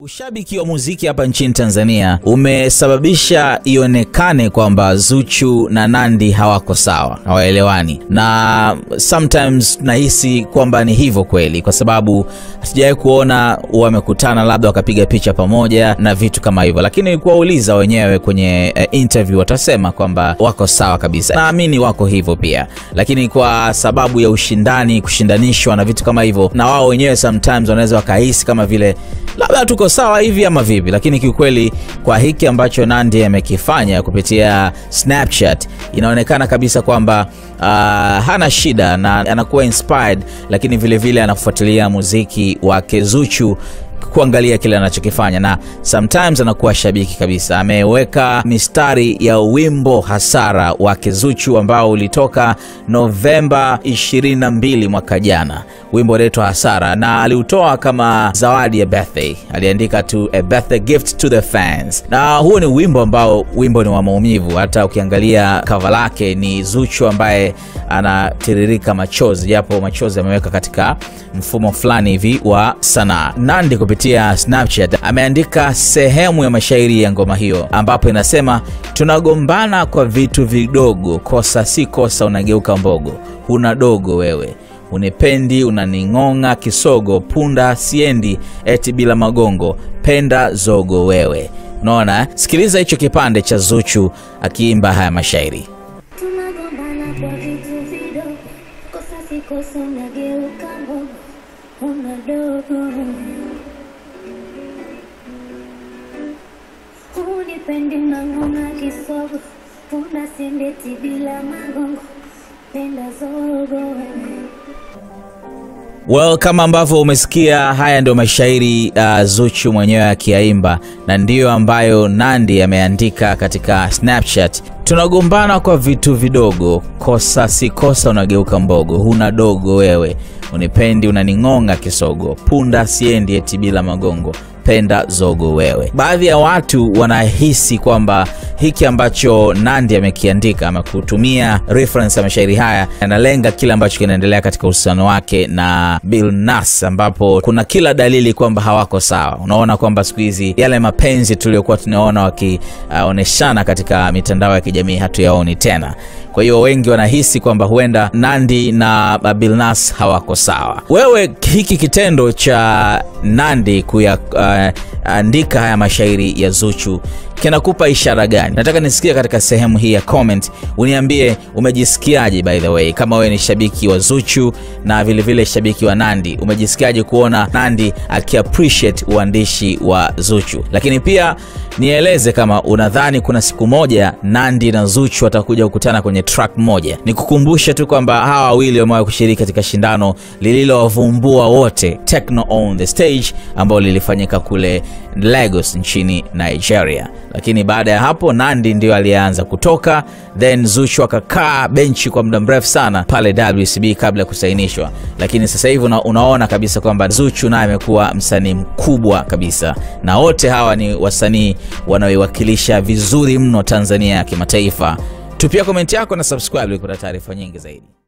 Ushabiki wa muziki hapa nchini Tanzania umesababisha ionekane kwamba Zuchu na Nandy hawako sawa, hawaelewani, na sometimes nahisi kwamba ni hivyo kweli, kwa sababu hatujawahi kuona wamekutana labda wakapiga picha pamoja na vitu kama hivyo, lakini kuwauliza wenyewe kwenye eh, interview watasema kwamba wako sawa kabisa. Naamini wako hivyo pia, lakini kwa sababu ya ushindani, kushindanishwa na vitu kama hivyo, na wao wenyewe sometimes wanaweza wakahisi kama vile labda tuko sawa hivi ama vipi, lakini kiukweli kwa hiki ambacho Nandy amekifanya kupitia Snapchat inaonekana kabisa kwamba uh, hana shida na anakuwa inspired, lakini vilevile vile anafuatilia muziki wake Zuchu kuangalia kile anachokifanya na sometimes anakuwa shabiki kabisa. Ameweka mistari ya wimbo Hasara wake Zuchu ambao ulitoka Novemba 22 mwaka jana, wimbo unaitwa Hasara, na aliutoa kama zawadi ya birthday. Aliandika tu a birthday gift to the fans, na huo ni wimbo ambao wimbo ni wa maumivu. Hata ukiangalia kava lake ni Zuchu ambaye anatiririka machozi, japo machozi ameweka katika mfumo fulani hivi wa sanaa. Nandy kupitia Snapchat ameandika sehemu ya mashairi ya ngoma hiyo ambapo inasema, tunagombana kwa vitu vidogo, kosa si kosa, unageuka mbogo, huna dogo wewe unipendi unaning'ong'a kisogo, punda siendi eti bila magongo, penda zogo wewe. Unaona, sikiliza hicho kipande cha Zuchu akiimba haya mashairi. Tunagombana kwa vitu vidogo, kosa si kosa, unageuka mbogo, una dogo. Unipendi unang'ong'a kisogo, punda siendeti bila magongo, penda zogo wewe. Well, kama ambavyo umesikia, haya ndio mashairi uh, Zuchu mwenyewe akiyaimba na ndiyo ambayo Nandy ameandika katika Snapchat. Tunagombana kwa vitu vidogo, kosa si kosa, unageuka mbogo, huna dogo wewe, unipendi unaning'ong'a kisogo, punda siendi eti bila magongo penda zogo wewe. Baadhi ya watu wanahisi kwamba hiki ambacho Nandy amekiandika ama kutumia reference ya mashairi haya analenga kile ambacho kinaendelea katika uhusiano wake na Billnass, ambapo kuna kila dalili kwamba hawako sawa. Unaona kwamba siku hizi yale mapenzi tuliyokuwa tunaona wakionyeshana uh, katika mitandao ya kijamii hatuyaoni tena. Kwa hiyo wengi wanahisi kwamba huenda Nandy na Billnass hawako sawa. Wewe, hiki kitendo cha Nandy kuyaandika uh, haya mashairi ya Zuchu kinakupa ishara gani? Nataka nisikia katika sehemu hii ya comment, uniambie umejisikiaje. By the way, kama wewe ni shabiki wa Zuchu na vilevile vile shabiki wa Nandy, umejisikiaje kuona Nandy akiappreciate uandishi wa Zuchu? Lakini pia nieleze kama unadhani kuna siku moja Nandy na Zuchu watakuja kukutana kwenye track moja. Nikukumbushe tu kwamba hawa wawili wamewahi kushiriki katika shindano lililowavumbua wote, Techno on the Stage, ambalo lilifanyika kule Lagos nchini Nigeria lakini baada ya hapo Nandy ndio aliyeanza kutoka, then Zuchu akakaa benchi kwa muda mrefu sana pale WCB kabla ya kusainishwa. Lakini sasa hivi una, unaona kabisa kwamba Zuchu naye amekuwa msanii mkubwa kabisa, na wote hawa ni wasanii wanaoiwakilisha vizuri mno Tanzania ya kimataifa. Tupia komenti yako na subscribe ili kupata taarifa nyingi zaidi.